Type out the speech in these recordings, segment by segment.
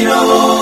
isanganiro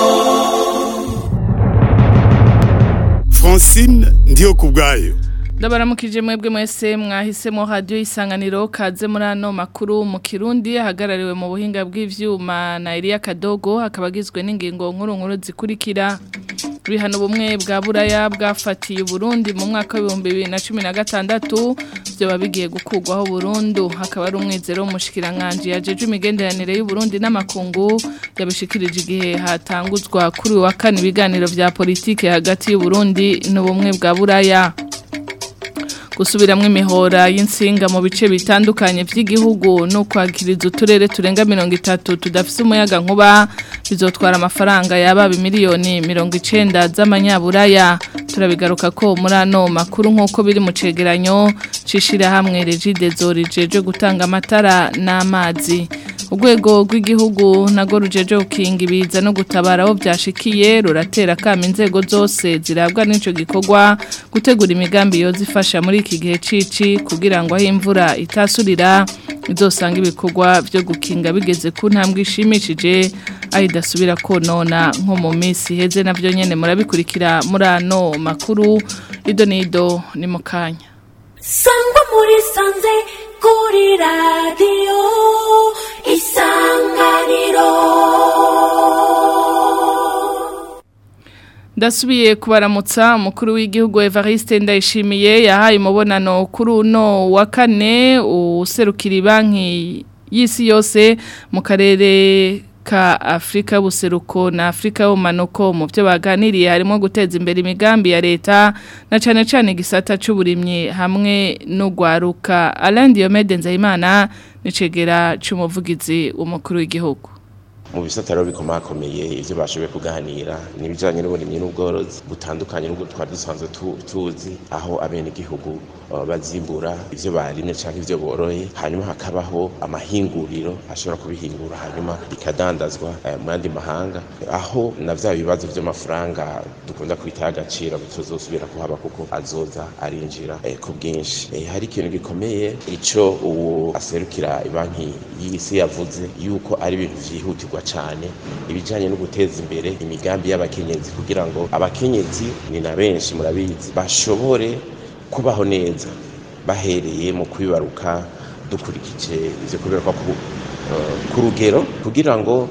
francine ndiyo ku bwayo ndabaramukije mwebwe mwese mwahisemo radiyo isanganiro kaze muri ano makuru mu kirundi ahagarariwe mu buhinga bw'ivyuma na Elia Kadogo akaba agizwe n'ingingo nkuru nkuru zikurikira bihano bumwe bwa buraya bwafatiye Burundi mu mwaka w'ibihumbi bibiri na cumi na gatandatu byoba bigiye gukurwaho burundu hakaba ari umwizero w'umushikiranganji yajeje imigenderanire y'Uburundi n'amakungu yabishikirije igihe hatanguzwa kuri uyu wa kane ibiganiro vya politike hagati y'Uburundi n'ubumwe bwa buraya gusubiramwo imihora y'insinga mu bice bitandukanye by'igihugu no kwakiriza uturere turenga mirongo itatu tudafise umuyaga nkuba bizotwara amafaranga yaba miliyoni mirongo icenda z'amanyaburaya turabigaruka ko muri ano makuru nk'uko biri mu cegeranyo c'ishirahamwe regidezo rijeje gutanga amatara n'amazi urwego rw'igihugu nago rujeje gukinga ibiza no gutabara abo byashikiye ruratera kama inzego zose zirabwa n'ico gikorwa gutegura imigambi yoza ifasha muri iki gihe cici kugira ngo aho imvura itasurira izosanga ibikorwa byo gukinga bigeze ku ntambwe ishimishije aho idasubira konona nko mu minsi iheze nabyo nyene murabikurikira muri ano makuru ido n'ido ni mu kanya sangwa muri sanze kuri radiyo isanganiro ndasubiye kubaramutsa umukuru w'igihugu Evariste Ndayishimiye yahaye umubonano kuri uno wa kane userukira banki y'isi yose mu karere ka Afrika buseruko na Afrika y'umanuko mu byo baganiriye harimo guteza imbere imigambi ya leta na cane cane gisata c'uburimyi hamwe no gwaruka Alain Diomede Nzayimana nicegera c'umuvugizi w'umukuru w'igihugu mu bisata rero bikomakomeye ivyo bashoboye kuganira n'ibijanye n'uburimyi n'ubworozi butandukanye n'ubwo twari dusanzwe tuzi aho abene igihugu bazimbura ivyo barimye canke ivyo boroye hanyuma hakabaho amahinguriro ashobora kubihingura hanyuma bikadandazwa mu yandi mahanga aho na vya bibazo vy'amafaranga dukunda kwita agaciro bituzosubira kuhaba kuko azoza arinjira ku bwinshi hari ikintu gikomeye ico uwo aserukira banki y'isi yavuze yuko ari ibintu vyihutirwa cyane ibijyanye no guteza imbere imigambi y'abakenyezi kugira ngo abakenyezi ni na benshi murabizi bashobore kubaho neza bahereye mu kwibaruka dukurikije ibyo kubiruka ku rugero kugira ngo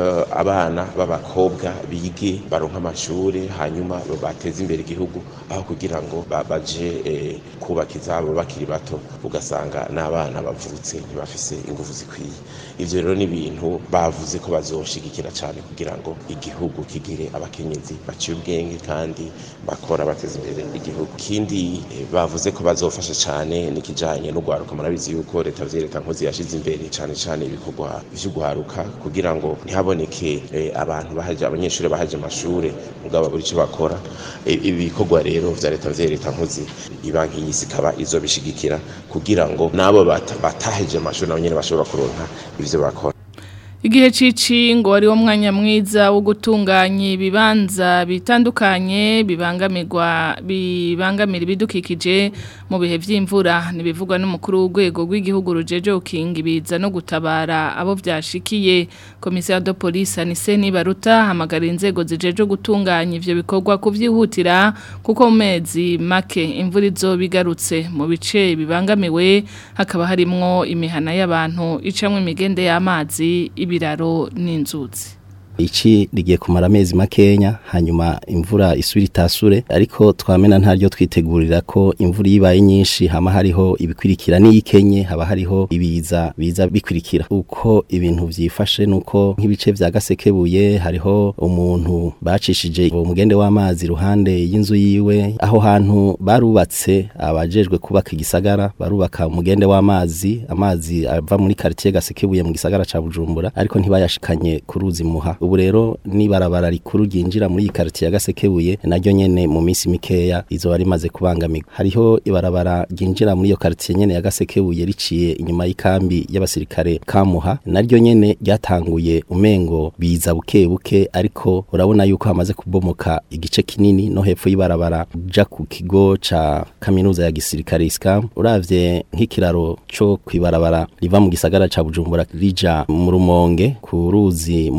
abana b'abakobwa bige baronka amashuri hanyuma bateze imbere igihugu aho kugira ngo baje kubaka izabo bakiri bato ugasanga n'abana bavutse ntibafise ingufu zikwiye ivyo rero ni ibintu bavuze ko bazoshigikira cyane kugira ngo igihugu kigire abakenyezi baciye ubwenge kandi bakora bateza imbere igihugu ikindi bavuze ko bazofasha cyane n'ikijanye no gwaruka murabizi yuko leta vyereka nkozi yashize imbere cyane cyane ibikorwa vy'ugwaruka kugira ngo haboneke abantu bahaje abanyeshuri bahaje amashure mugabo buri cyo bakora ibikorwa rero vya leta vya leta nkuzi ibanki y'isi ikaba izobishigikira kugira ngo nabo bataheje amashuri nabo nyene bashobora kuronka ivyo bakora Igihe cici ngo ari wo mwanya mwiza wo gutunganya ibibanza bitandukanye bibangamirwa bibangamira ibidukikije mu bihe vy'imvura nibivugwa n'umukuru w'urwego rw'igihugu rujeje ukinga ibiza no gutabara abo vyashikiye komisiyo de police anise nibaruta hamagara inzego zijeje gutunganya ivyo bikorwa kuvyihutira kuko mu mezi make imvura izobigarutse mu bice bibangamiwe hakaba harimwo imihana y'abantu icamwe imigende y'amazi ibiraro n'inzuzi ici rigiye kumara amezi makenya hanyuma imvura isubira itasure ariko twamena ntaryo twitegurira ko imvura yibaye nyinshi hama hariho ibikwirikira n'iyikenye haba hariho ibiza biza bikwirikira uko ibintu vyifashe nuko nk'ibice vya gasekebuye hariho umuntu bacishije umugende w'amazi ruhande y'inzu yiwe aho hantu barubatse abajejwe kubaka igisagara barubaka umugende w'amazi amazi ava muri quartier gasekebuye mu gisagara ca Bujumbura ariko ntibayashikanye ku ruzi muha ubu rero nibarabara rikuru ryinjira muri iyi quartier ya Gasekebuye naryo nyene mu minsi mikeya izo bari maze kubangamirwa hariho ibarabara ryinjira muri iyo quartier nyene ya Gasekebuye riciye inyuma y'ikambi y'abasirikare kamuha naryo nyene ryatanguye umengo biza buke buke ariko urabona yuko hamaze kubomoka igice kinini no hepfo y'ibarabara ja ku kigo ca kaminuza ya gisirikare iskam uravye nk'ikiraro co kwibarabara riva mu gisagara ca Bujumbura rija mu rumonge ku ruzi muha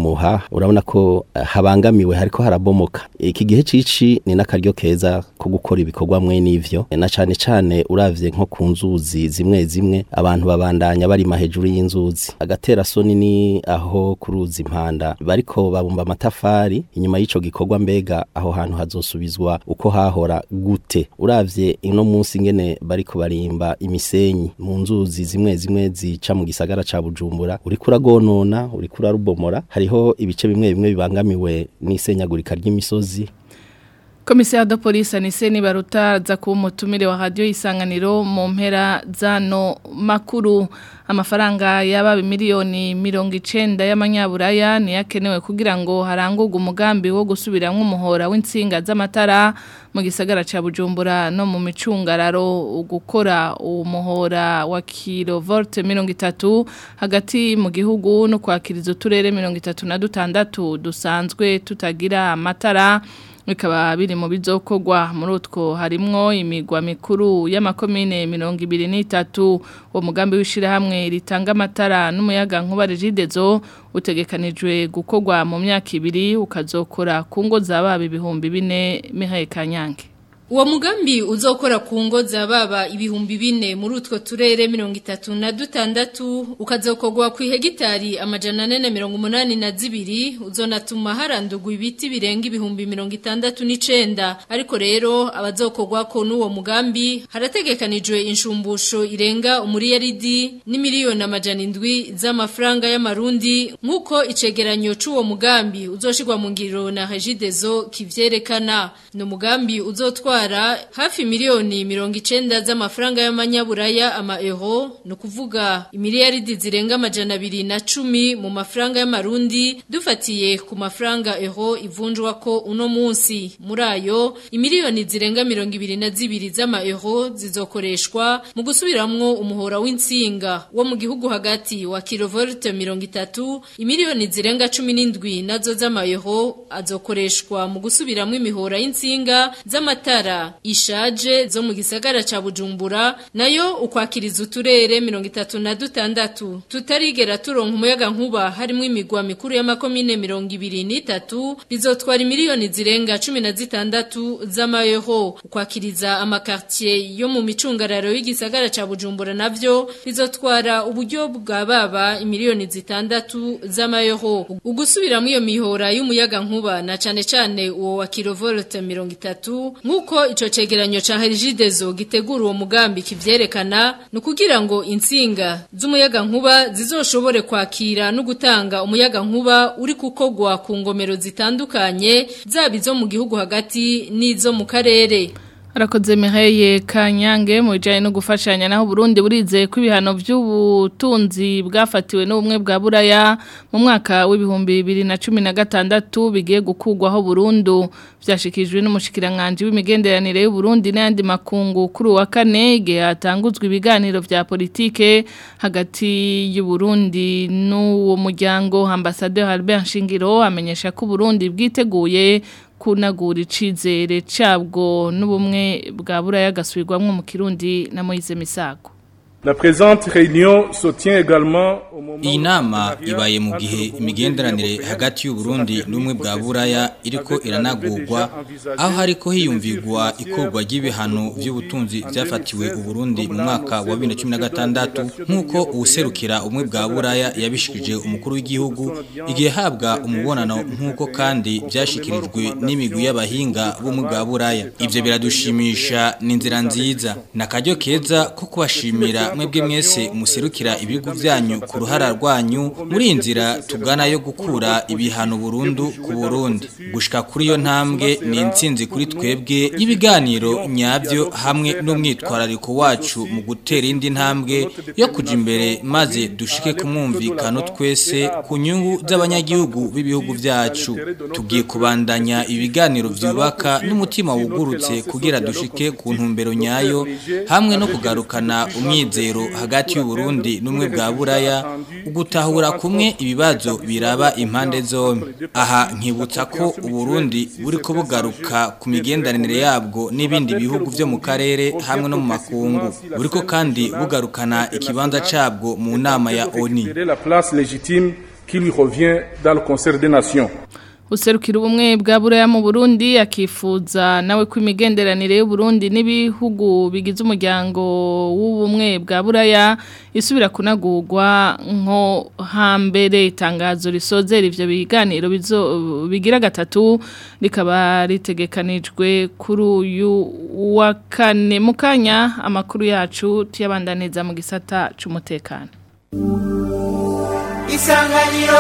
urabona ko eh, habangamiwe hariko harabomoka iki gihe cici ni n'akaryo keza ko gukora ibikorwa mwe n'ivyo na cane cane uravye nko ku nzuzi zimwe zimwe abantu babandanya barima hejuru y'inzuzi agatera soni ni aho kuruzi impanda bariko babumba amatafari inyuma y'ico gikorwa mbega aho hantu hazosubizwa uko hahora gute uravye ino munsi ngene bariko barimba imisenyi mu nzuzi zimwe zimwe zica mu gisagara ca Bujumbura uriko uragonona uriko urarubomora hariho ibice bimwe bimwe bibangamiwe n'isenyagurika ry'imisozi Komisiyo de polisi anise nibaruta za kuba umutumire wa radiyo isanganiro mu mpera zano makuru amafaranga y'aba miliyoni mirongo icenda y'amanyaburaya niyo akenewe kugira ngo harangurwe umugambi wo gusubiramo umuhora w'insinga z'amatara mu gisagara cya bujumbura no mu micungararo gukora umuhora wa kilovolte mirongo itatu hagati mu gihugu no kwakiriza uturere mirongo itatu na dutandatu dusanzwe tutagira amatara bikaba biri mu bizokogwa muri utwo harimwo imigwa mikuru y'amakomine mirongo ibiri n'itatu uwo mugambi w'ishyirahamwe ritanga amatara n'umuyaga nkuba regidezo utegekanijwe gukorwa mu myaka ibiri ukazokora ku ngo z'ababa ibihumbi bine mihaye kanyange Uwo mugambi uzokora ku ngo za baba ibihumbi bine muri utwo turere mirongo itatu na dutandatu ukazokorwa ku hegitari amajana ane na mirongo umunani na zibiri uzonatuma harandurwa ibiti birenga ibihumbi mirongo itandatu n'icenda ariko rero abazokorwa ko n'uwo mugambi harategekanijwe inshumbusho irenga umuriyaridi n'imiliyoni amajana indwi z'amafaranga y'amarundi nk'uko icegeranyo c'uwo mugambi uzoshirwa mu ngiro na regidezo kivyerekana ni umugambi uzotwara hafi miliyoni mirongo icenda z'amafaranga y'amanyaburaya ama euro no kuvuga imiliyaridi zirenga amajana abiri na cumi mu mafaranga y'amarundi dufatiye ku mafaranga euro ivunjwa ko uno munsi muri ayo imiliyoni zirenga mirongo ibiri na zibiri z'ama euro zizokoreshwa mu gusubiramwo umuhora w'insinga wo mu gihugu hagati wa kilovolte mirongo itatu imiliyoni zirenga cumi n'indwi nazo z'ama euro azokoreshwa mu gusubiramwo imihora y'insinga z'amatara ishaje zo mu gisagara ca Bujumbura nayo ukwakiriza uturere 36 tutarigera turonka umuyaga nkuba harimo imigwa mikuru y'amakomine 23 bizotwara miliyoni zirenga 16 z'amayero ukwakiriza amakartier yo mu micungararo y'igisagara ca Bujumbura navyo bizotwara uburyo bwa baba imiliyoni zitandatu z'amayero ugusubiramo iyo mihora y'umuyaga nkuba na cane cane uwo wa kilovolt 30 nkuko ico cegeranyo ca Herigidezo gitegura uwo mugambi kivyerekana no kugira ngo insinga z'umuyaga nkuba zizoshobore kwakira no gutanga umuyaga nkuba uri kukogwa ku ngomero zitandukanye zabizo mu gihugu hagati n'izo mu karere Arakoze Mireye Kanyange mu bijanye no gufashanya naho Burundi burize ko ibihano by'ubutunzi bwafatiwe n'ubumwe bwa Buraya mu mwaka w'ibihumbi 2016 bigiye gukugwaho Burundu byashikijwe n'umushikiranganje w'imigenderanire y'u Burundi n'andi makungu kuri wa kane igihe hatanguzwa ibiganiro vya politike hagati y'u Burundi n'uwo muryango ambassadeur Albert Shingiro amenyesha ko Burundi bwiteguye kunagura icizere cabwo n'ubumwe bwa buraya gasubirwamwo mu Kirundi na Moise Misago La présente réunion se tient également au moment Iyi nama ibaye mu gihe imigenderanire hagati y'u Burundi n'umwe bwa Buraya iriko iranagurwa aho hariko hiyumvigwa ikorwa ry'ibihano by'ubutunzi byafatiwe u Burundi mu mwaka wa 2016 nkuko userukira umwe bwa Buraya yabishikije umukuru w'igihugu igihe habwa umubonano nkuko kandi byashikirijwe n'imigwi y'abahinga b'umwe bwa Buraya ivyo biradushimisha ni inzira nziza nakaryo keza ko kubashimira mwebwe mwese muserukira ibihugu byanyu ku ruhara rwanyu muri inzira tugana yo gukura ibihano burundu ku Burundi gushika kuri yo ntambwe ni intsinzi kuri twebwe y'ibiganiro nyabyo hamwe n'umwitwarariko wacu mu gutera indi ntambwe yo kuja imbere maze dushike ku mwumvikano twese ku nyungu z'abanyagihugu b'ibihugu byacu tugiye kubandanya ibiganiro vyubaka n'umutima wugurutse kugira dushike ku ntumbero nyayo hamwe no kugarukana umwize hagati y'u Burundi n'umwe bwa Buraya ugutahura kumwe ibibazo biraba impande zombi aha nkibutsa ko u Burundi buri ko bugaruka ku migenderanire yabwo n'ibindi bihugu byo mu karere hamwe no mu makungu buri ko kandi bugarukana ikibanza cabwo mu nama ya ONU qui lui revient dans le concert des nations. userukira ubumwe bwa buraya mu Burundi akifuza nawe ko imigenderanire y'u Burundi n'ibihugu bigize umuryango w'ubumwe bwa buraya isubira kunagurwa nko hambere itangazo risozera ivyo biganiro bizo bigira gatatu rikaba ritegekanijwe kuri uyu wa kane mukanya amakuru yacu tuyabandaniza mu gisata c'umutekano isanganiro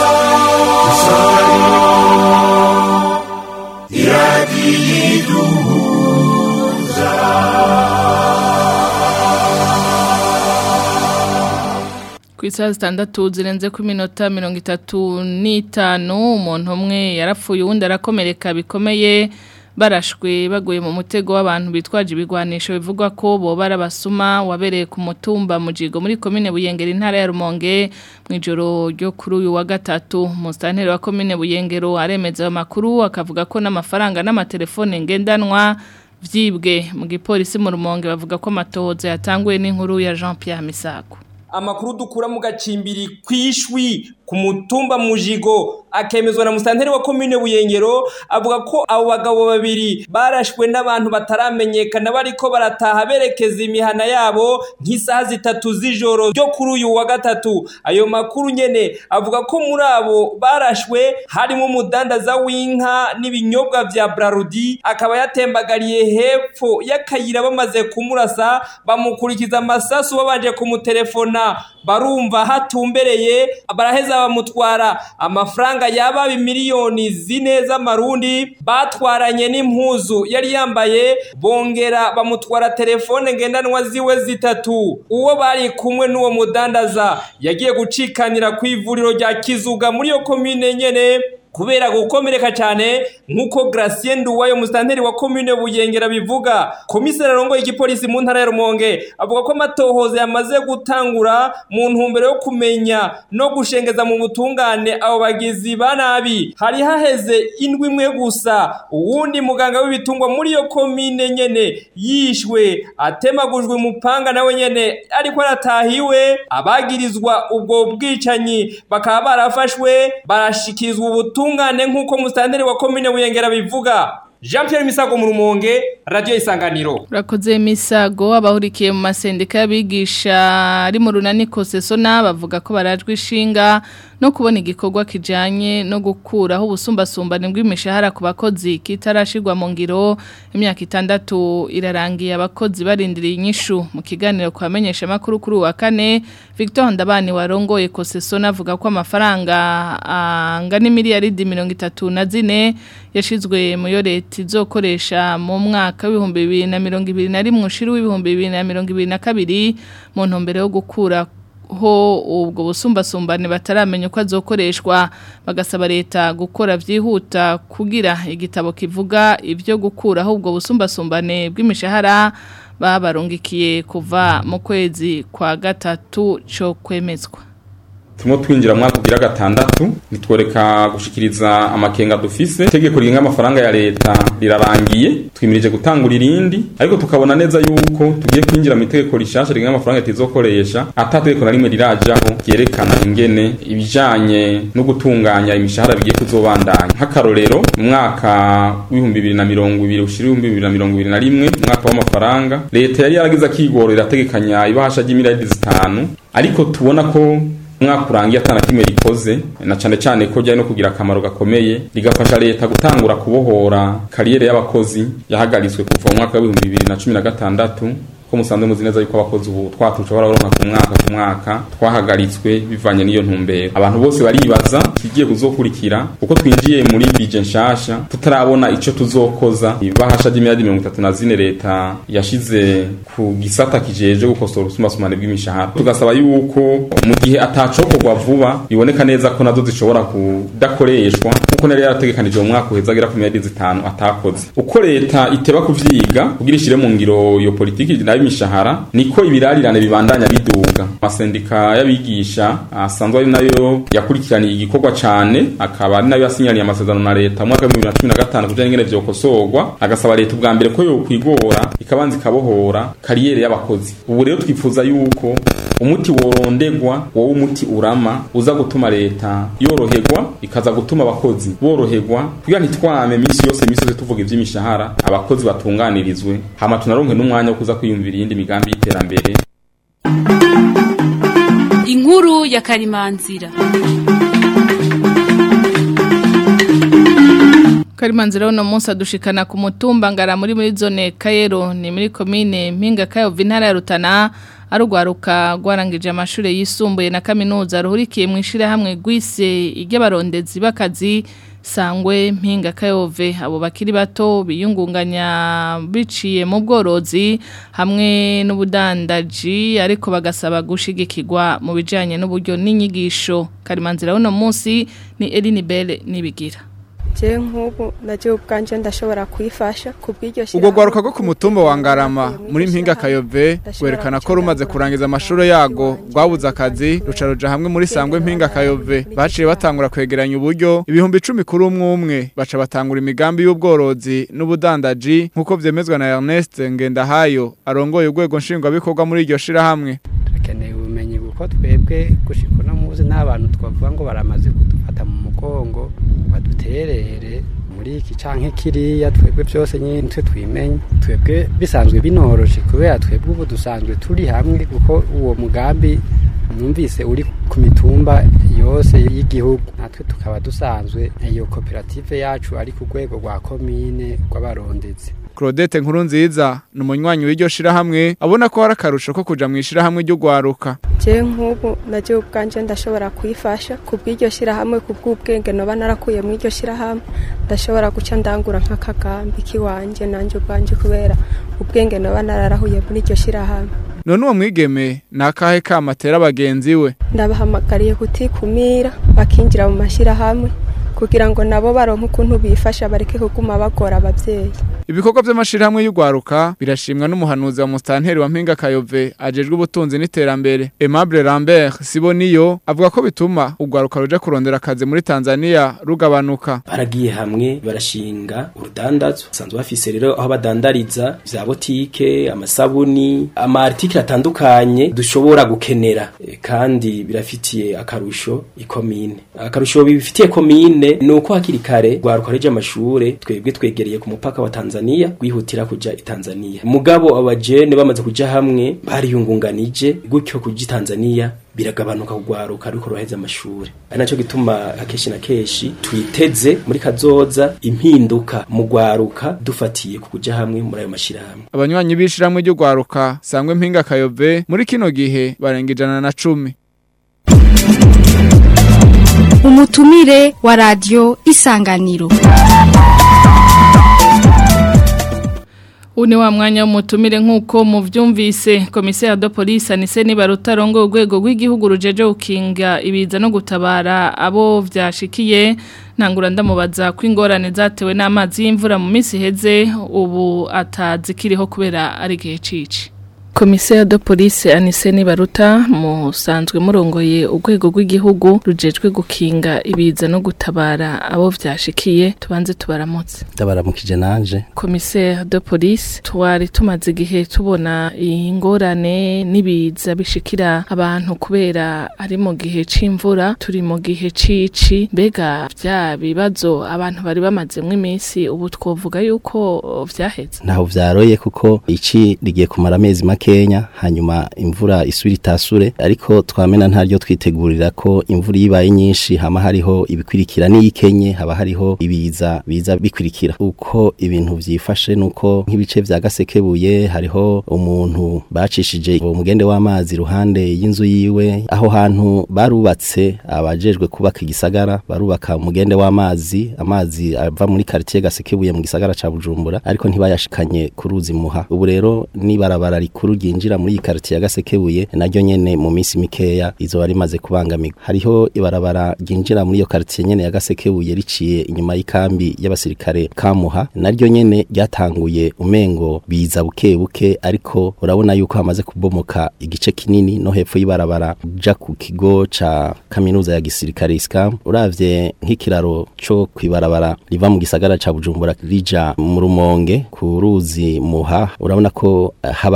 ku isaha zitandatu zirenze ku minota mirongo itatu n'itanu umuntu umwe yarapfuye uwundi arakomereka bikomeye barashwe baguye mu mutego w'abantu bitwaje ibigwanisho bivugwa ko boba arabasuma wabereye ku mutumba mujigo muri komine buyengero intara ya rumonge mu ijoro ryo kuri uyu wa gatatu musitanteri wa komine buyengero aremeza ayo makuru akavuga ko n'amafaranga n'amatelefone ngendanwa vyibwe mu gipolisi mu rumonge bavuga ko amatohoza yatanguye n'inkuru ya Jean Pierre Misago amakuru dukura mu gacimbiri kwishwi ku mutumba mujigo akemezwa na musanteri wa komine buyengero avuga ko abo bagabo babiri barashwe n'abantu bataramenyekana bariko barataha berekeza imihana yabo nk'isaha zitatu z'ijoro ryo kuri uyu wa gatatu ayo makuru nyene avuga ko muri abo barashwe harimo umudandaza w'inka n'ibinyobwa vya brarudi akaba yatembagariye hepfo y'akayira bamaze kumurasa bamukurikiza amasasu babanje kumutelefona barumva hatumbereye baraheza bamutwara amafaranga yaba miliyoni zine z'amarundi batwaranye n'impuzu yari yambaye bongera bamutwara telefone ngendanwa ziwe zitatu uwo bari kumwe n'uwo mudandaza yagiye gucikanira ku ivuriro rya kizuga muri iyo komine nyene kubera gukomereka cyane nk'uko Gracien Nduwayo musitanteri wa komine Buyengera bivuga komiseri arongoye igipolisi mu ntara ya Rumonge avuga ko amatohoza yamaze gutangura mu ntumbero yo kumenya no gushengeza mu butungane abo bagizi ba nabi hari haheze indwi imwe gusa uwundi muganga w'ibitungwa muri iyo komine nyene yishwe atemagujwe umupanga nawe nyene ariko aratahiwe abagirizwa ubwo bwicanyi bakaba barafashwe barashikirizwa ubutu ubutungane nk'uko musitanteri wa komine buyengera bivuga jean Pierre misago mu rumonge radiyo isanganiro urakoze misago abahurikiye mu masendika y'abigisha ari mu runani kosesona bavuga ko barajwe ishinga no kubona igikorwa kijanye no gukuraho ubusumbasumbane bw'imishahara ku bakozi kitarashirwa mu ngiro imyaka itandatu irarangiye abakozi barindiriye inyishu mu kiganiro kwamenyesha makuru kuri wa kane Victor Ndabani warongoye kosesona avuga ko amafaranga angana miliyaridi 34 yashizwe mu yo leta izokoresha mu mwaka w'ibihumbi bibiri na mirongo ibiri na rimwe ushiri w'ibihumbi bibiri na mirongo ibiri na kabiri mu ntumbero yo gukura ho ubwo busumbasumbane bataramenya uko azokoreshwa bagasaba leta gukora byihuta kugira igitabo kivuga ibyo gukuraho ubwo busumbasumbane bw'imishahara babarungikiye kuva mu kwezi kwa gatatu cyo kwemezwa turimo twinjira mu mwaka ugira gatandatu nitworeka gushikiriza amakenga dufise itegeko rigenga amafaranga ya leta rirarangiye twimirije gutangura irindi ariko tukabona neza yuko tugiye kwinjira mu itegeko rishasha rigenga amafaranga leta izokoresha ata tegeko na rimwe rirajaho ryerekana ingene ibijanye no gutunganya imishahara bigiye kuzobandanya nk'akarorero mu mwaka w'ibihumbi bibiri na mirongo ibiri ushira ibihumbi bibiri na mirongo ibiri na rimwe umwaka w'amafaranga leta yari yaragize akigoro irategekanya ibahasha ry'imiliyaridi zitanu ariko tubona ko umwaka urangiye atana kimwe rikoze na cyane cyane ko ryari no kugira akamaro gakomeye rigafasha leta gutangura kubohora kariyeri y'abakozi yahagaritswe kuva mu mwaka w'ibihumbi bibiri na cumi na gatandatu ko musanzwe muzi neza yuko abakozi ubu twatuca bararonka ku mwaka ku mwaka twahagaritswe bivanye n'iyo ntumbero abantu bose baribaza kigiye kuzokurikira kuko twinjiye muri bije nshasha tutarabona ico tuzokoza ibahasha ry'imiliyardi mirongo itatu na zine leta yashize ku gisata kijeje gukosora ubusumbasumbane bw'imishahara tugasaba yuko mu gihe atacokorwa vuba biboneka neza ko nazo zishobora kudakoreshwa kuko nari yarategekanije mu mwaka uheza agera ku miliyardi zitanu atakoze uko leta iteba kuvyiga kugira ishire mu ngiro iyo politiki y'imishahara niko ibirarirane bibandanya biduga amasendika y'abigisha asanzwe ari nayo yakurikiraniye igikorwa cyane akaba ari nayo yasinyaniye amasezerano na leta mu mwaka wa 2015 kujanye n'ingene vyokosorwa agasaba leta ubwa mbere ko yo kwigora ikabanza ikabohora kariyeri y'abakozi ubu rero twifuza yuko umuti worondegwa wowe umuti urama uza gutuma leta yoroherwa ikaza gutuma abakozi boroherwa kugira ntitwame minsi yose minsi yose tuvuga ivy'imishahara abakozi batunganirizwe hama tunaronke n'umwanya wo kuza kwiyumvira iyindi migambi y'iterambere inkuru ya karimanzira Karimanzira uno munsi adushikana ku mutumba ngara muri muri zone Kayero ni muri commune Mpinga Kayo Vintara ya Rutana arugwaruka gwarangije amashure yisumbuye na kaminuza ruhurikiye mu ishire hamwe gwise iry'abarondezi bakazi sangwe mpinga kayove abo bakiri bato biyungunganya biciye mu bworozi hamwe n'ubudandaji ariko bagasaba gushigikirwa mu bijanye n'uburyo n'inyigisho karimanzira uno munsi ni Eline Belle nibigira je nk'ubu naje ubwanje ndashobora kwifasha kubw'iryo ubwo gwaruka rwo ku mutumba wa Ngarama muri mpinga Kayove gwerekana ko rumaze kurangiza amashuro yago rwabuze akazi ruca ruja hamwe muri sangwe mpinga Kayove baciye batangura kwegeranya uburyo ibihumbi 10 kuri umwe umwe baca batangura imigambi y'ubworozi n'ubudandaji nkuko vyemezwa na Ernest Ngendahayo arongoye urwego nshingwa bikorwa muri iryo shira hamwe dukeneye ubumenyi kuko twebwe gushika no muzi n'abantu twavuga ngo baramaze kudufata mu mugongo baduterere muri iki canke kiriya twebwe byose nyine twe twimenye twebwe bisanzwe binoroshe kubera twebwe ubu dusanzwe turi hamwe kuko uwo mugambi numvise uri ku mitumba yose y'igihugu natwe tukaba dusanzwe iyo koperative yacu ari ku rwego rwa komine rw'abarondezi Claudette nkuru nziza ni umunywanyi w'iryo shira hamwe abona ko hari akarusho ko kuja mu ishira hamwe ryo gwaruka je nk'ubu naje ubwanje ndashobora kwifasha kubw'iryo shira hamwe kubw'ubwenge noba narakuye mu iryo shira hamwe ndashobora guca ndangura nk'akagambi kiwanje nanje ubwanje kubera ubwenge noba nararahuye muri iryo shira hamwe none uwo mwigeme ni akahe kamatera bagenzi we ndabahamagariye kutikumira bakinjira mu mashyirahamwe kugira ngo nabo baronke ukuntu bifasha bareke kuguma bagora abavyeyi ibikorwa by'amashirahamwe y'ugwaruka birashimwa n'umuhanuzi wa mustanteri wa mpinga kayove ajejwe ubutunzi n'iterambere Aimable Lambert Siboniyo avuga ko bituma ugwaruka ruja kurondera akazi muri Tanzania rugabanuka baragiye hamwe barashinga urudandazo sanzwe bafise rero aho badandariza vya botike amasabuni ama article atandukanye dushobora gukenera e, kandi birafitiye akarusho ikomine akarusho bifitiye komine nuko hakiri kare gwaruka reje amashure twebwe twegereye ku mupaka wa Tanzania gwihutira kuja i Tanzania mugabo abajene bamaze kuja hamwe bariyungunganije gutyo kuja i Tanzania biragabanuka kugwaruka ariko roheza amashure ari naco gituma akeshi na keshi twiteze muri kazoza impinduka mu gwaruka dufatiye ku kuja hamwe muri ayo mashirahamwe abanywanyi b'ishiramwe ryo gwaruka sangwe mpinga kayove muri kino gihe barenga ijana na cumi umutumire wa radio isanganiro Uni wa mwanya w'umutumire nk'uko muvyumvise komisiyo de police anise niba rutarongo urwego rw'igihugu rujeje ukinga ibiza no gutabara abo vyashikiye ntangura ndamubaza ko ingorane zatewe n'amazi y'imvura mu minsi heze ubu atazikiriho kubera ari gihe cici Komisiyo de police anise nibaruta musanzwe murongoye urwego rw'igihugu rujejwe gukinga ibiza no gutabara abo vyashikiye tubanze tubaramutse ndabaramukije nanje Komisiyo de police twari tumaze igihe tubona ingorane n'ibiza bishikira abantu kubera ari mu gihe c'imvura turi mu gihe cici mbega vya bibazo abantu bari bamazemwo iminsi ubu twovuga yuko vyaheze ntaho vyaroye kuko ici rigiye kumara amezi make Kenya hanyuma imvura isubira itasure ariko twamena ntaryo twitegurira ko imvura yibaye nyinshi hama hariho ibikwirikira n'iyikenye haba hariho ibiza biza bikwirikira uko ibintu vyifashe nuko nk'ibice vya gasekebuye hariho umuntu bacishije umugende w'amazi ruhande y'inzu yiwe aho hantu barubatse abajejwe kubaka igisagara barubaka umugende w'amazi amazi ava muri quartier gasekebuye mu gisagara ca Bujumbura ariko ntibayashikanye ku ruzi muha ubu rero nibarabara rikuru ryinjira muri iyi quartier ya Gasekebuye naryo nyene mu minsi mikeya izo bari maze kubangamirwa hariho ibarabara ryinjira muri iyo quartier nyene ya Gasekebuye riciye inyuma y'ikambi y'abasirikare kamuha naryo nyene ryatanguye umengo biza buke buke ariko urabona yuko hamaze kubomoka igice kinini no hepfo y'ibarabara ja ku kigo ca kaminuza ya gisirikare iskam uravye nk'ikiraro co kwibarabara riva mu gisagara ca Bujumbura rija mu rumonge ku ruzi muha urabona ko habangamiwe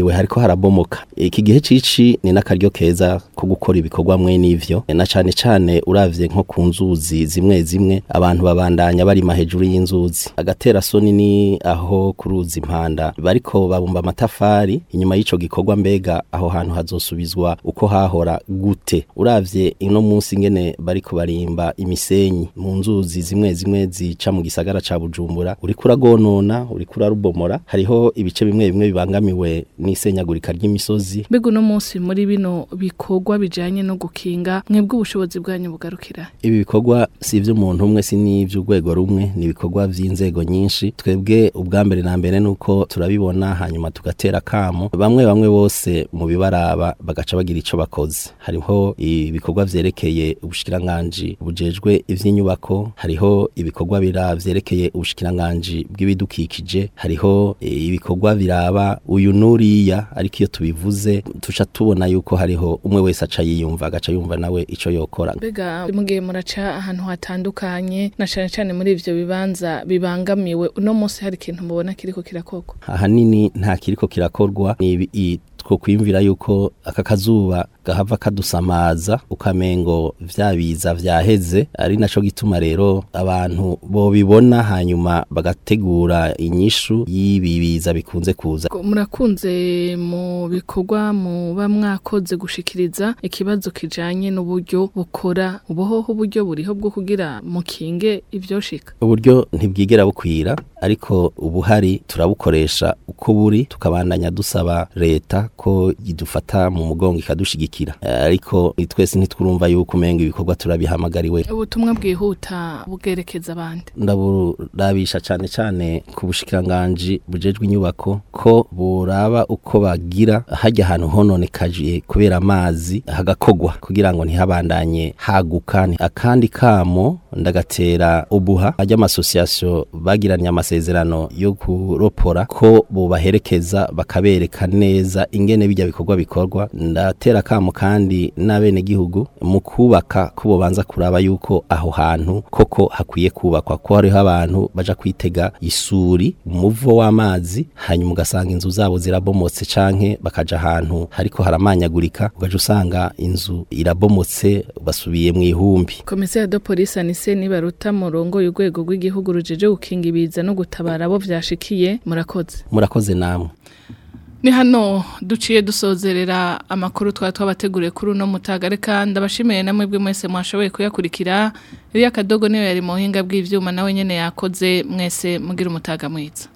hahabangamiwe hariko harabomoka iki gihe cici ni n'akaryo keza ko gukora ibikorwa mwe n'ivyo na cane cane uravye nko ku nzuzi zimwe zimwe abantu babandanya barima hejuru y'inzuzi agatera soni ni aho kuruzi impanda bariko babumba amatafari inyuma y'ico gikorwa mbega aho hantu hazosubizwa uko hahora gute uravye ino munsi ingene bariko barimba imisenyi mu nzuzi zimwe zimwe zica mu gisagara ca Bujumbura uriko uragonona uriko urarubomora hariho ibice bimwe bimwe bibangamiwe n'isenyagurika ry'imisozi mbega uno munsi muri bino bikorwa bijanye no gukinga mwebwe ubushobozi bwanyu bugarukira ibi bikorwa si ivy'umuntu umwe si n'ivy'urwego rumwe ni ibikorwa vy'inzego nyinshi twebwe ubwa mbere na mbere nuko turabibona hanyuma tugatera kamo bamwe bamwe bose mu bibaraba bagaca bagira ico bakoze hariho ibikorwa vyerekeye ubushikiranganji bujejwe ivy'inyubako hariho ibikorwa bira vyerekeye ubushikiranganji bw'ibidukikije hariho ibikorwa biraba uyu nuriya ariko iyo tubivuze tuca tubona yuko hariho umwe wese aca yiyumva agaca yumva nawe ico yokora mbega mugiye muraca ahantu hatandukanye na cane cane muri ivyo bibanza bibangamiwe uno munsi hari ikintu mubona kiriko kirakorwa ahanini nta kiriko kirakorwa ni two kwimvira yuko aka kazuba gahava kadusamaza ukamengo vyabiza vyaheze ari naco gituma rero abantu bobibona hanyuma bagategura inyishu y'ibibiza bikunze kuza murakunze mu bikorwa muba mwakoze gushikiriza ikibazo kijanye n'uburyo bukora ubuhoho uburyo buriho bwo kugira mukinge ivyoshika uburyo ntibwigera bukwira ariko ubuhari turabukoresha uko buri tukabandanya dusaba leta ko idufata mu mugongo ikadushigikira ariko twese ntitwurumva yuko umenga ibikorwa turabihamagariwe ubutumwa bwihuta bwerekeza abandi ndaburabisha cyane cyane ku bushikiranganje bujejwe inyubako ko buraba uko bagira hajya ahantu hononekaje kubera amazi hagakogwa kugira ngo ntihabandanye haguka akandi kamo ndagatera ubuha ajya amasosiyasiyo bagiranye amasezerano yo kuropora ko bubaherekeza bakabereka neza ingene bijya bikorwa bikorwa ndatera kamo kandi n'abene gihugu mu kubaka ko bobanza kuraba yuko aho hantu koko hakwiye kubakwa ko hariho abantu baja kwitega isuri umuvo w'amazi hanyuma ugasanga inzu zabo zirabomotse canke bakaja ahantu hariko haramanyagurika ugaje usanga inzu irabomotse basubiye mu ihumbi komisiyo de polisi anise nibaruta murongo y'urwego rw'igihugu rujeje gukinga ibiza no gutabara abo vyashikiye murakoze murakoze namwe ni hano duciye dusozerera amakuru twari twabateguriye kuri uno mutaga reka ndabashimiye namwe bwe mwese mwashoboye kuyakurikira iriya kadogo niyo yari mu buhinga bw'ivyuma nawe nyene yakoze mwese mugira umutaga mwiza